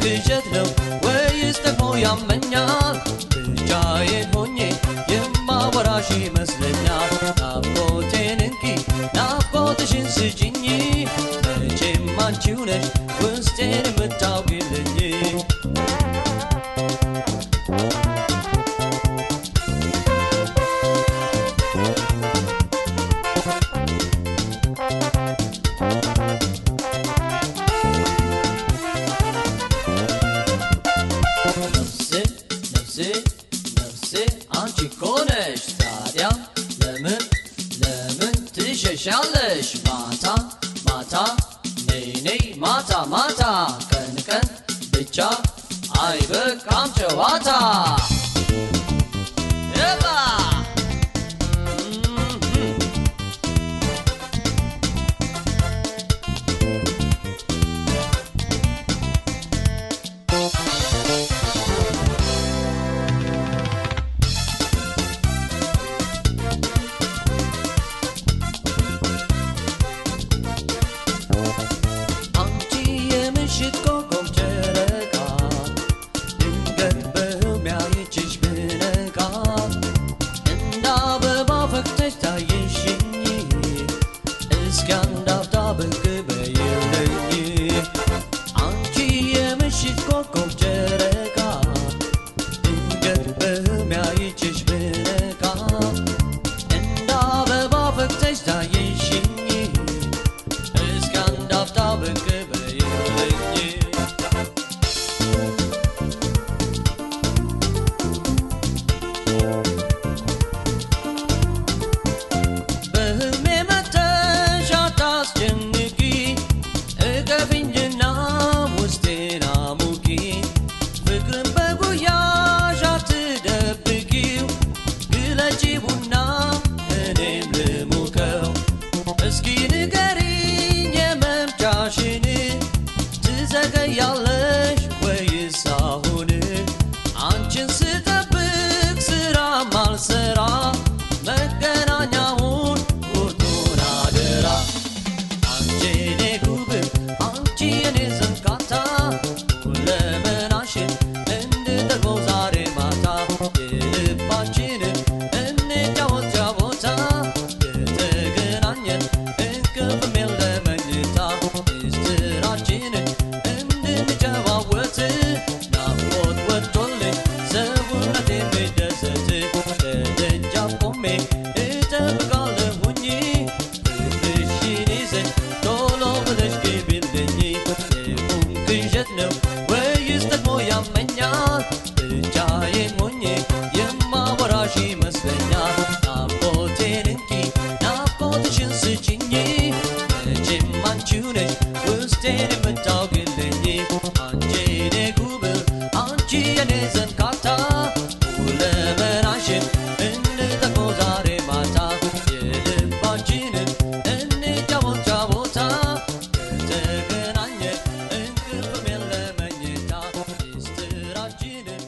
ቅዠት ነው ወይስ ደግሞ ያመኛል? ብቻዬን ሆኜ የማወራሽ ይመስለኛል። ናፍቆቴን እንኪ ናፍቆትሽን ስጭኝ፣ መቼም አንቺው ነሽ ውስጤን የምታውቂልኝ። ነፍሴ ነፍሴ ነፍሴ አንቺ እኮ ነሽ ታዲያ ለምን ለምን ትሸሻለሽ? ማታ ማታ ነይ ነይ ማታ ማታ ቀን ቀን ብቻ አይበቃም ጨዋታ ኤባ አንቺ የምሽት ኮከብ ጨረቃ ድንገት በሕልሜ አየችሽ ብነቃ እንደ አበባ ፈክተሽ ታየሽኝ እስኪ አንድ አፍታ ብቅ በይልኝ አንቺ የምሽት ኮከብ ጨረቃ ድንገት በሕልሜ አየችሽ ብነቃ እንደ አበባ ፈክተሽ ታየሽኝ እስከ አንድ አፍታ ብቅ በይልኝ በህልሜ መተሽ አታስጨንቂ እቀፊኝና ውስጤን አሙቂ ፍቅርን በጉያሽ አትደብቂው ግለጪ ቡና እኔም ልሙቀው እስኪ ንገሪኝ የመምጫሽን ትዘገያለሽ ወይስ አሁን አንቺን ስጠብቅ ስራ ማልሰራ መገናኛውን ቁርጡን አደራ አንቺ የኔ ጉብ አንቺ የኔ ዘንካታ ሁለመናሽን እንድጠግበው ዛሬ ማታ የልባችንን እንጫወት ጫወታ የተገናኘን እንቅልፍም የለ መኝታ ምስጢራችንን እንድንጨዋወት ናፍቆት ወጥቶልኝ ሰውነቴ የሚደሰት ከደጃፍ ቆሜ እጠብቃለሁኝ ፍቅርሽን ይዘሽ ቶሎ ብለሽ ግቢልኝ የቁም ቅዠት ነው ወይስ ደግሞ ያመኛል? ብቻዬን ሆኜ የማወራሽ ይመስለኛል። ናፍቆቴን እንኪ ናፍቆትሽን ስጭኝ፣ መቼም አንቺው ነሽ ውስጤን የምታውቂልኝ። አንቺ የኔ ጉብል አንቺ የኔ ዘንካታ ሁለመናሽን እንጠቅመው ዛሬ ማታ የልባችንን እንጫወት ጫወታ ከተገናኘን እንቅልፍም የለ መኝታ ምስጢራችንን